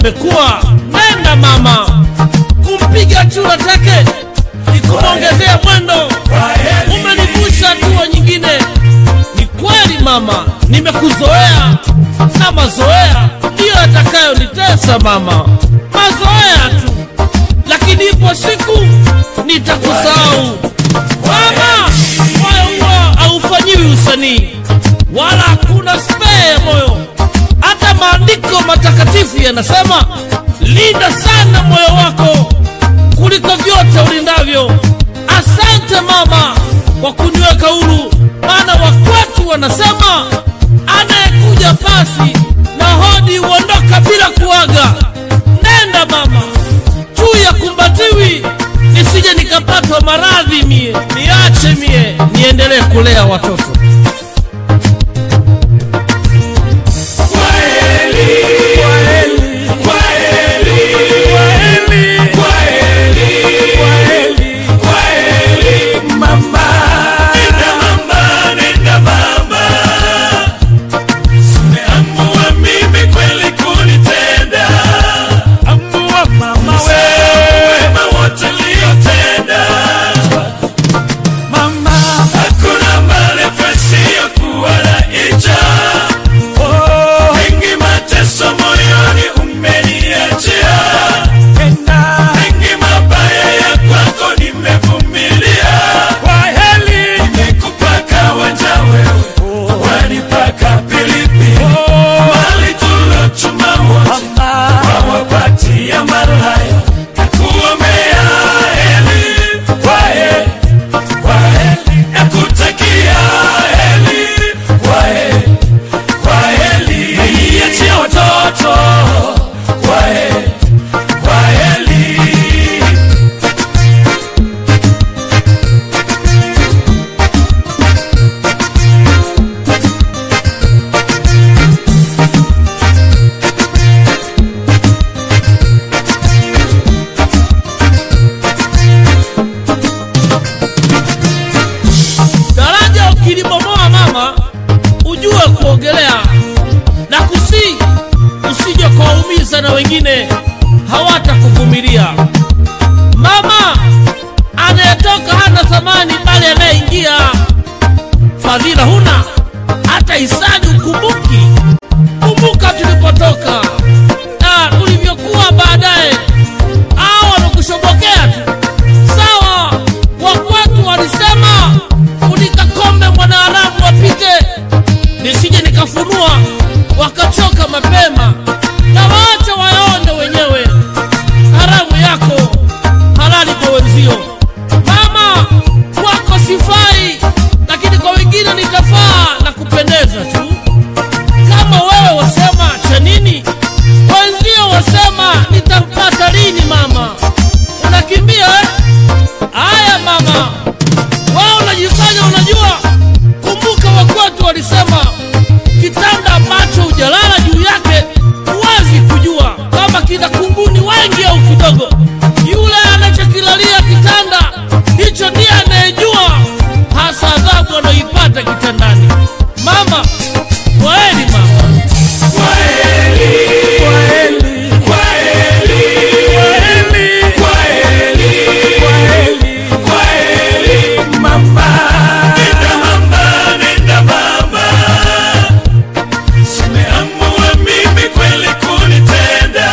imekuwa nenda mama kumpiga chura take nikumwongezea mwendo umenivusha hatua nyingine ni kweli mama nimekuzoea na mazoea ndiyo yatakayonitesa mama mazoea tu lakini ipo siku nitakusahau mama moyo huwa haufanyiwi usanii wala hakuna spee ya moyo hata maandiko matakatifu yanasema linda sana moyo wako kuliko vyote ulindavyo asante mama kwa kuniweka huru maana wakwetu wanasema anayekuja pasi na hodi huondoka bila kuaga nenda mama juu ya kumbatiwi nisije nikapatwa maradhi mie niache mie niendelee kulea watoto Hakuna malefesi ya kuwa na ija Mengi mateso moyoni umeniachia Mengi mabaya ya kwako nimevumilia Nimekupaka wanja wewe Wanipaka pilipili Mali tulochuma wote Wawapatia malaya Nakuombea heri Kwa heri Kwa heri Nakutakia heri Kwa heri Kwa heri Niachie watoto Kwa heri Kwa heri daraja ukilibomoa mama ujue kuogelea na kusii usije kuwaumiza na wengine hawatakuvumilia mama anayetoka hana thamani bali anayeingia fadhila huna hata hisani ukumbuki kumbuka tulipotoka na ulivyokuwa baadaye au wanakushobokea tu sawa wakwetu walisema funika kombe mwanaharamu wapite nisije nikafunua wakachoka mapema na waacha wayaonde wenyewe haramu yako halali kwa wenzio mama kwako sifai lakini kwa wengine nitafaa na kupendeza tu kama wewe wasema cha nini wenzio wasema nitampata lini mama unakimbia eh? haya mama wao unajifanya unajua kumbuka wakwetu walisema kitanda ambacho hujalala juu yake huwezi kujua kama kina kunguni wengi au kidogo yule anachokilalia kitanda hicho ndiye anayejua hasa adhabu anayoipata kitandani mama kwaeni mama Nenda mama, nenda mama Simeamua mimi kweli kunitenda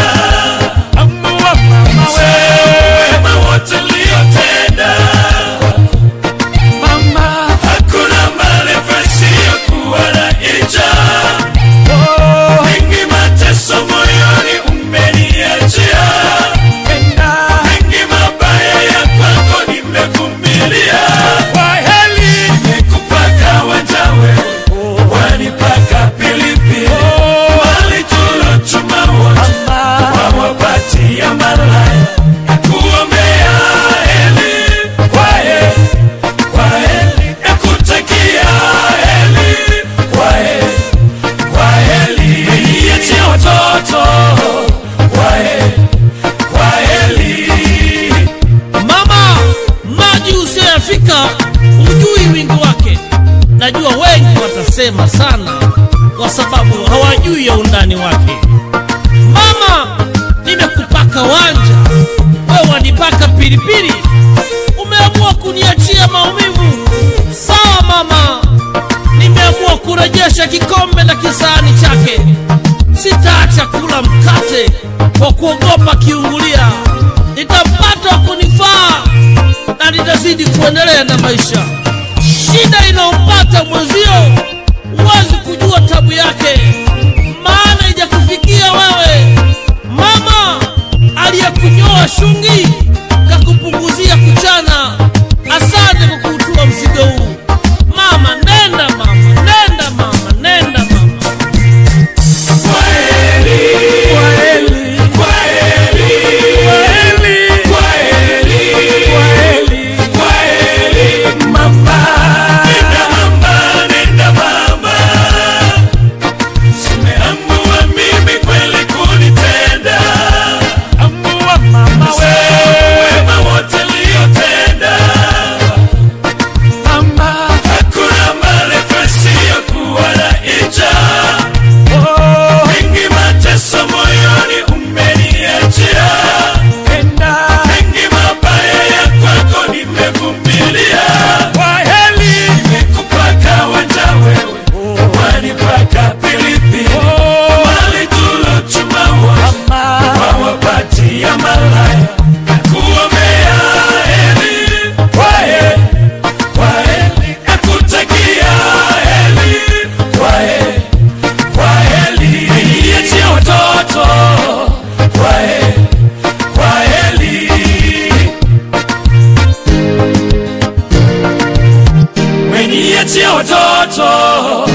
Wema wote uliotenda Hakuna malefesi ya kuwa na ija Mengi mateso moyoni umeniachia Mengi mabaya ya kwako nimevumilia Nimekupaka wanja wewe Wanipaka pilipili Mali tulochuma wote Wawapatia malaya Nakuombea heri Kwa heri Kwa heri Nakutakia heri Kwa heri Kwa heri Niachie watoto Kwa heri Kwa heri mama maji usiyoyafika hujui wingi wake najua wengi watasema sana kwa sababu hawajui ya undani wake mama unanipaka wanja, wewe wanipaka pilipili, umeamua kuniachia maumivu. Sawa mama, nimeamua kurejesha kikombe na kisahani chake. Sitaacha kula mkate kwa kuogopa kiungulia, nitampata wa kunifaa na nitazidi kuendelea na maisha. Shida inayompata mwenzio, huwezi kujua tabu yake, maana ijakufikia wewe. Mama aliyekunyoa shungi kakupunguzia kuchana. Asante kwa kuutua mzigo huu mama. Nenda mama, nenda mama, nenda mama. Kwaheri, kwaheri, kwaheri, kwaheri, mama. Nenda mama, nenda mama. Simeamua mimi kweli kunitenda. Nasahau wema wote niliotenda. Hakuna marefu yasiyokuwa na ncha. Mengi mateso moyoni umeniachia, mengi mabaya ya kwako nimevumilia. Nimekupaka wanja wewe, wanipaka pilipili, mali tulochuma wote wawapatia malaya, nakuombea heri, kwaheri, kwaheri, nakutakia heri, kwaheri kwaheri, niachie watoto, kwaheri, kwaheri. Umeniachia watoto